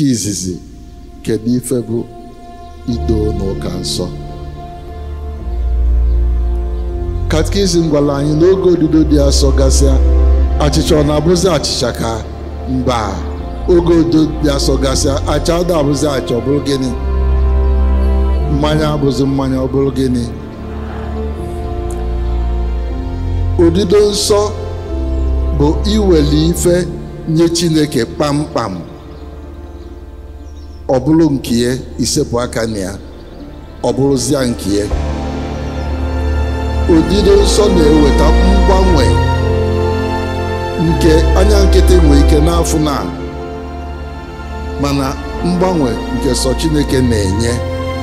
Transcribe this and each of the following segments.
nke izizi kedu ife bụ ido n'ụka nsọ katikizim gwara anyị n'oge odido dị asọ gasịa achịcha ọ na-abụzi achịcha ka mba oge odido dị asọ gasịa acha ada abụzi acha ọ bụrụ gịnị mmanya abụzi mmanya ọ bụrụ gịnị odido nsọ bụ iweli ife nye chineke kpamkpam ọ bụrụ nke ya isepụ aka na ya ọ bụrụzia nke ya odido nsọ na-eweta mgbanwe nke anya nkịtị nwee ike n'afọ na mana mgbanwe nke sọ chineke na-enye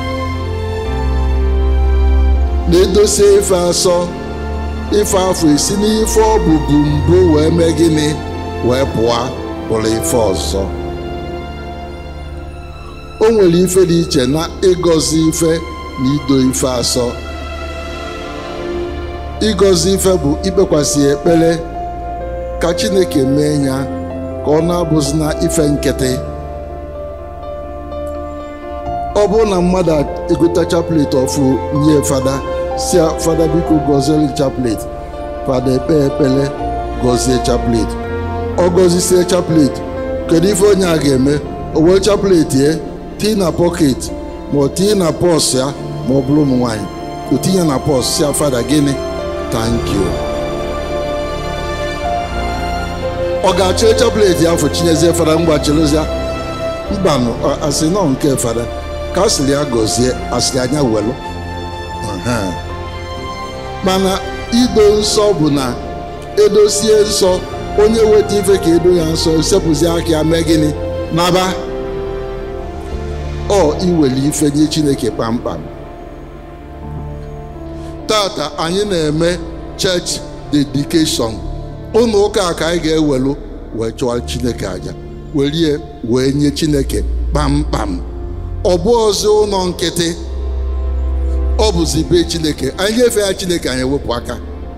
na-edosie ife asọ ife afọ esi n'ife ọ bụbu mbụ wee mee gịnị wee pụọ bụrụ ife ọzọ o nwere ife dị iche na ịgọzi ife na ido ife asọ ịgọzi ife bụ ikpekwasị ekpere ka chineke mee ya ka ọ na-abụzi na ife nkịtị ọ bụrụ na mmadụ egota chaplet ọfụ nye fada si fada biko gọziere chaplet fada ekpe ekpere gọzie chaplet ọ gọzisie chaplet kedu ife onye a ga-eme o wee chaplet ye tii na pọket ma ọ tinye na pọs ya ma ọ bụrụ ụmụ nwaanyị o tinye na pọs si fada gịnị thank you ọ ga-achọ chaplet ya afọ chinyezie fada ngwa chelụzia mbanụ asị nọ nke fada ka asịrị ya gọzie asịrị anya welụ mana ido nsọ bụ na edosie nsọ onye weta ife ka edo ya nsọ sepụzi aka ya mee gịnị naba ọ iweli ife nye chineke kpamkpam tata anyị na-eme church dedication ụlọ ụka ka anyị ga-ewelu wee chụọ chineke aja werie wee nye chineke kpamkpam ọ bụ ọzọ ụlọ nkịtị ọ bụzi be chineke anyị nyefee ya chineke anyị ewepụ aka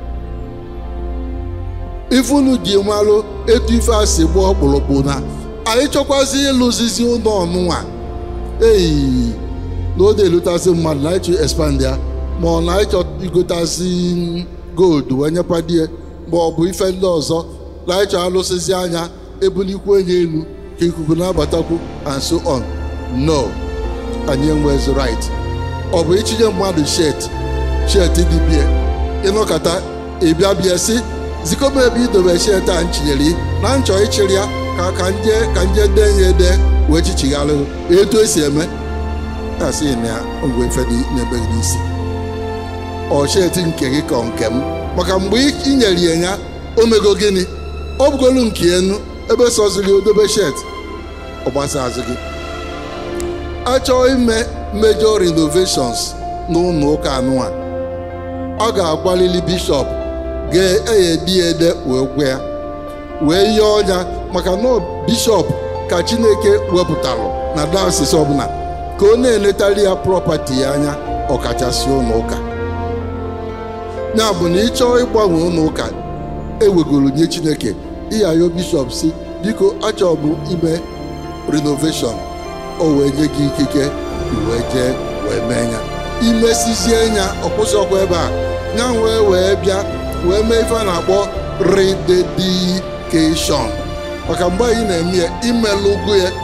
ifunu ji malụ etu ife a si gbuo ọkpụrụkpụ na anyị chọkwazi ịlụzizi ụlọ ọnụnwa eyi na ọ na-elutasị mmadụ na ịchọ expand ya ma ọ na ịchọ igotasị gold wee nyekwadie ma ọ bụ ife ndị ọzọ na ịchọ alụsịzi anya ebulikwu enye elu ka ikuku na-abatakwu and so on no anyị enwezi right ọ bụ ichinye mmadụ shet shet dibie ịnọkọta ịbịa bịa si zikọba ebe idobe shet a nchinyere na nchọ ịchịrị ya ka ka nje ka nje dee ya ede wee chichigharị etu esi eme asị na ya ngwe efe n'ebe gị n'isi ọ shet nke gị ka nke m maka mgbe ị nyere ya ya o mego gịnị ọ bụgolu nke enu ebe sọziri odobe shet ọ gbasa azụ gị achọọ ime major renovations n'ụlọ ụka anụa ọ ga-agbalili bishọp ga-eyedi ede wee gwa ya wee yie ọnya maka na bishọp ka chineke wepụtalụ na dasis ọbụla ka ọ na-eletara ya prọpati ya anya ọkachasị ụlọ ụka ya bụ na ị chọọ ịgbanwe ụlọ ụka ewegoro nye chineke ịyayo bishọp si biko achọbụ ime renovation o wee nye gị ikike wee jee wee mee ya imesizie ya ọkwụsịkwa ebe a ya wee wee bịa wee mee ife a na-akpọ rededikeshọn maka mgbe anyị na-eme ya imelụgo ya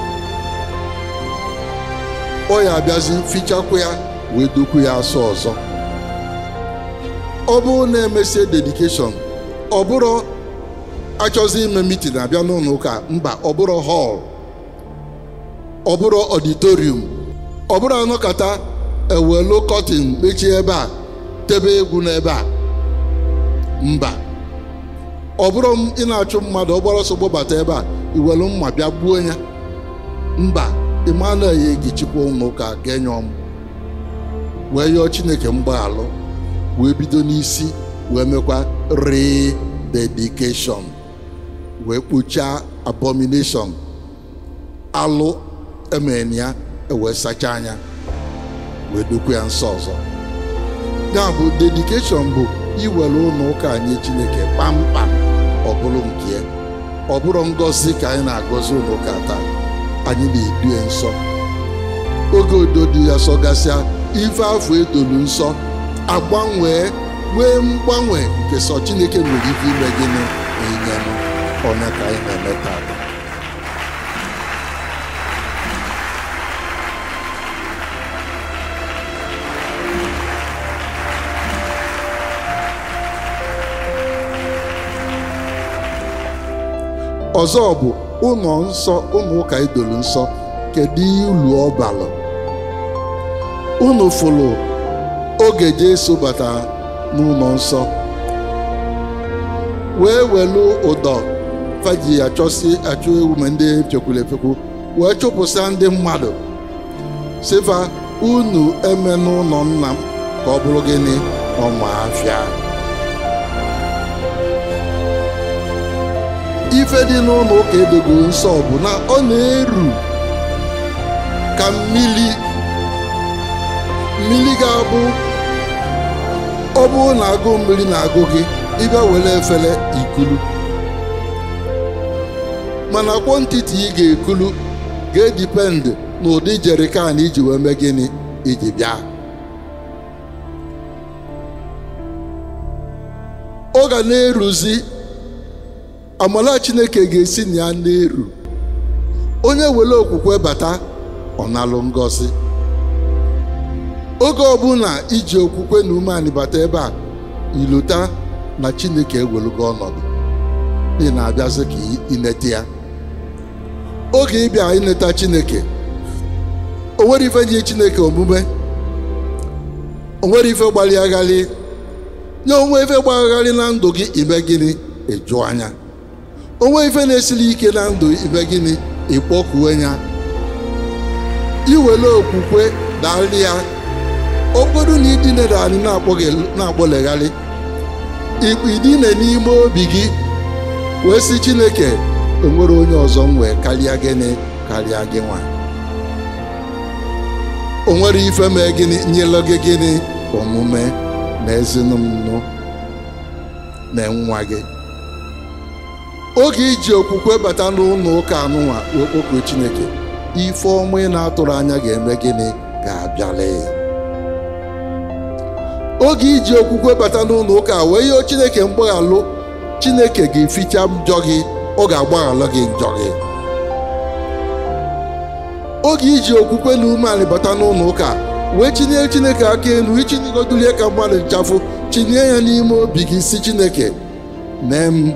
ọ ya abịazi fichakwa ya wee dokwu ya asọ ọzọ ọ bụrụ na emesie dedikeshọn ọ bụrụ achọzi ime mitin abịa n'ụlọ ụka mba ọ bụrụ họl ọ bụrụ ọditorium ọ bụrụ anọkọta ewelu kọtin mechie ebe a tebe egwu n'ebe a mba ọ bụrụ ị na-achụ mmadụ ọ gbara ọsọ gbabata ebe a iwelu mma bịa gbuo ya mba Emmanuel ya egichikwa ụlọ ụka ga-enye ọm wee yọọ Chineke mgbaghalụ wee bido n'isi wee mekwa rededikeshọn wee kpochaa abomination alụ emere ya ewee sachaa anya wee dokwe ya nsọ ọzọ ya bụ dedikeshọn bụ iwere ụlọ ụka nye chineke kpamkpam ọ bụrụ nke ya ọ bụrụ ngọzi ka anyị na-agọzi ụlọ ụka taa anyị na-edu ya nsọ oge udo dị ya sọgasịa ife afọ edolu nsọ agbanwee nwee mgbanwe nke sọ chineke nwere ike ime gịnị inyenụ onye ka anyị na-eme taa ọzọ bụ ụlọ nsọ ụlọ ụka idolu nsọ kedu ulu ọ balụ unu fụlụ oge Jesu bata n'ụlọ nsọ wee welu ụdọ faji achọsi achụ ewu ma ndị fekwuru efekwu wee chụpụsa ndị mmadụ sifa unu eme n'ụlọ nna m ka ọ bụrụ gịnị ọma afịa ife dị n'ụlọ ụka edogo nsọ bụ na ọ na-eru ka mmiri mmiri ga-abụ ọ bụrụ na agụ mmiri na-agụ gị ịbịa were efere ikulu mana kwọntiti ị ga-ekulu ga-edipendị n'ụdị jerikan iji wee mee gịnị iji bịa ọ ga na-eruzi amala chineke ga-esi na ya na-eru onye were okwukwe bata ọ nalụ ngọzi oge ọbụla iji okwukwe na umeanị bata ebe a ilota na chineke ewelugo ọnọdụ ị na-abịazi ka inete ya oge ịbịa ineta chineke o nwere ife nye chineke omume o nwere ife gbalịagharị nye onwe ife gbagharị na ndụ gị ime gịnị ịjụ anya onwe ife na-esiri ike na ndụ ime gịnị ịkpọkuwe ya iwere okwukwe darị ya okporo na idinere anyị na-akpọlegharị idine n'ime obi gị wee sị chineke enwere onye ọzọ m wee karịa gịnị karịa gị nwa o nwere ife mee gịnị nyelụ gị gịnị omume na ezinụlọ na nwa gị oge iji okwukwe bata n'ụlọ ụka anụnwa wee kpọkuo chineke ife ọma ị na-atụrụ anya ga-eme gịnị ga-abịala oge iji okwukwe bata n'ụlọ ụka wee yọọ chineke mgbaghalụ chineke ga-eficha njọ gị ọ ga-agbaghalụ gị njọ gị oge iji okwukwe na umeala bata n'ụlọ ụka wee chinye chineke aka elu ichinigodulie ka mmadụ nchafụ chinye ya n'ime obi gị si chineke mee m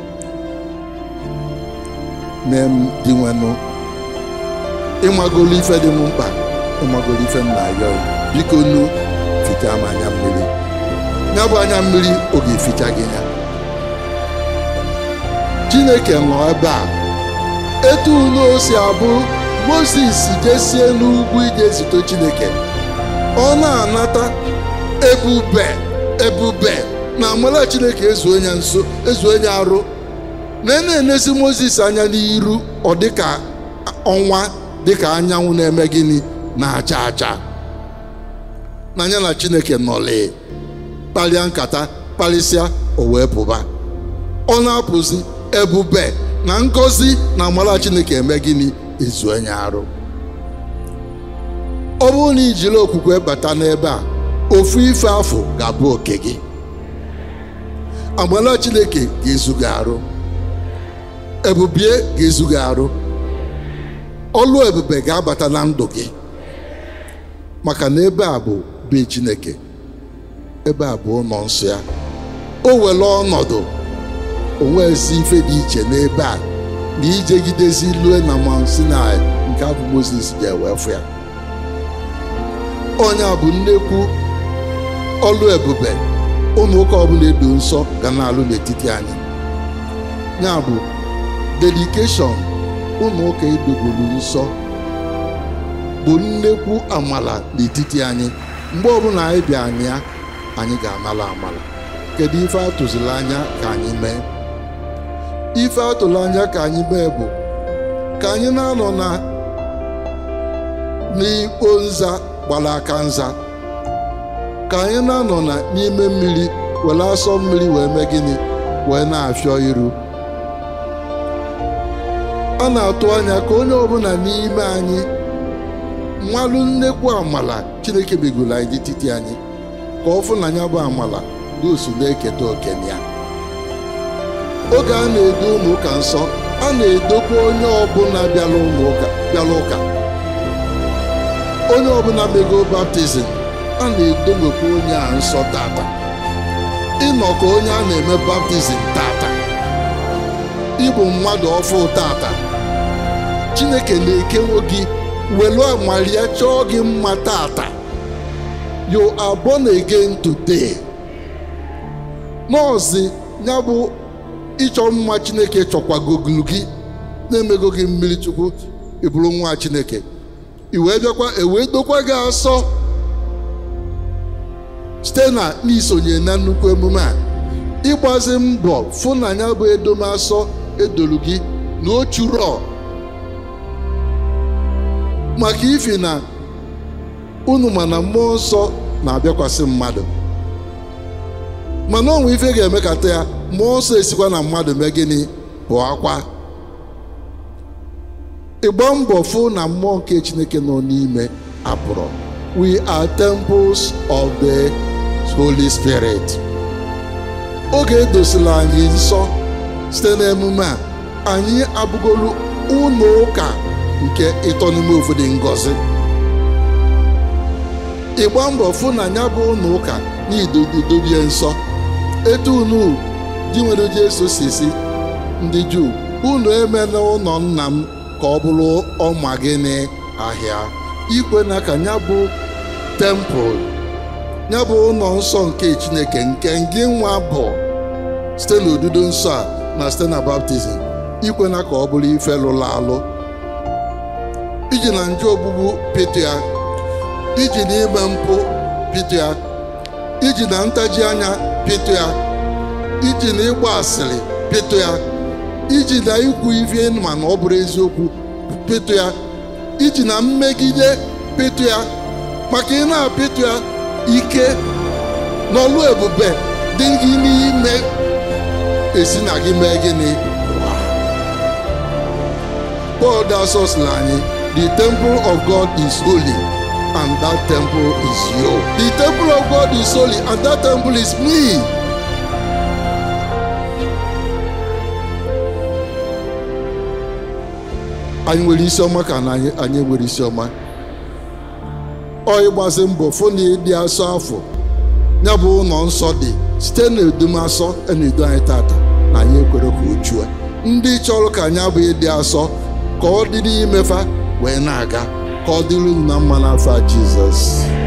mee m dị nwenụ ịmagolu ife dị m mkpa ịmagolu ife m na-ayọ biko nu ficha m anya mmiri ya bụ anya mmiri ọ ga-eficha gị ya chineke nọ ebe a etu unu si abụ moses jesie n'ugwu ije zute chineke ọ na-anata ebube ebube na amala chineke ezuo ya nso ezuo ya arụ na na-enesi moses anya n'iru ọ dịka ọnwa dịka anyanwụ na-eme gịnị na-acha acha n'anya na chineke nọlị kparịa nkata kparịsịa o wee pụba ọ na-apụzi ebube na ngọzi na amara chineke eme gịnị ezu onye arụ ọ bụrụ na ijiri okwukwe bata n'ebe a ofu ife afọ ga-abụ oke gị amara chineke ga-ezu gị arụ ebubie ga-ezu gị arụ ọlụ ebube ga-abata na ndụ gị maka na ebe a bụ be chineke ebe a bụ ụlọ nsọ ya o were ọnọdụ onwezi ife dị iche n'ebe a na ijegidezi lue na Mount Sinai nke abụ Moses ji ewefu ya onye a bụ nnekwu ọlụ ebube ụmụ ụka ọbụla edo nsọ ga na-alụ n'etiti anyị ya bụ dedikeshọn ụmụ ụka edogolu nsọ bụ nnekwu amala n'etiti anyị mgbe ọbụla anyị bịa anyị ya anyị ga-amala amala kedu ife atụziri anya ka anyị mee ife atụrụ anya ka anyị mee bụ ka anyị na-anọ na n'ikpo nza gbara aka nza ka anyị na-anọ na n'ime mmiri were asọ mmiri wee mee gịnị wee na-afịọ iru a na-atụ anya ka onye ọbụla n'ime anyị mmalụ nnekwu amala chineke megoro anyị n'etiti anyị ka ọ fụ na ya bụ amala gosu na-eketa okenye ya oge a na-edo ụlọ ụka nsọ a na-edokwa onye ọbụla bịara ụlọ ụka bịara ụka onye ọbụla mego baptizim a na-edowekwa onye a nsọ tata ịnọ ka onye a na-eme baptizim tata ịbụ mmadụ ọfụ tata chineke na-ekewo gị welu amalia chọọ gị mma tata you are born again today nọọsụ ya bụ ịchọ mma chineke chọkwagogulu gị na-emego gị mmiri chukwu ịbụrụ nwa chineke i wee bịakwa ewee dokwa gị asọ site na n'isonye na nnukwu emume a ịgbazi mbọ fụ na ya bụ edomasọ edolu gị na ochurọ maka ifi na unu mana mmụọ nsọ na-abịakwasị mmadụ mana onwe ife ga-emekata ya mmụọ nsọ esikwa na mmadụ mee gịnị bụ akwa ịgba mbọ fụ na mmụọ nke chineke nọ n'ime apụrụ we are temples of the holy spirit oge edosila anyị nsọ site n'emume a anyị abụgolu ụlọ ụka nke ịtọ n'ime ofu dị ngọzi ịgba mbọ fụ na ya bụ ụlọ ụka n'idodobie nsọ etu unu di nwere Jesu si si ndị Juu unu emela ụlọ nna m ka ọ bụrụ ọma gịnị ahịa ikwe na ka ya bụ tempụl ya bụ ụlọ nsọ nke Chineke nke ngị nwa bụ site n'odudo nsọ a na site na baptizim ikwe na ka ọ bụrụ ife lụrụ alụ iji na njọ ogbugbu pịtụ ya iji na ime mpụ pịtụ ya iji na ntaji anya pịtụ ya iji na ịgba asịrị pịtụ ya iji na ikwu ife ma na ọ bụrụ eziokwu pịtụ ya iji na mmegide pịtụ ya maka ị na-apịtụ ya ike n'ọlụ ebube dị gị n'ime esi na gị mee gịnị Paul dasọsịla anyị the temple of God is holy and that temple is you the temple of God is holy and that temple is me anyị nwere isi ọma ka na anyị anyị nwere isi ọma ọ ịgbazi mbọ fụ na ịdị asọ afọ ya bụ ụlọ nsọ dị site na edumasọ na-edu anyị tata na anyị ekwere ka ochu a ndị chọrọ ka anyị abụ ịdị asọ ka ọ dịrị imefa wee na-aga ka ọ dịrị unu na mma n'afọ a Jizọs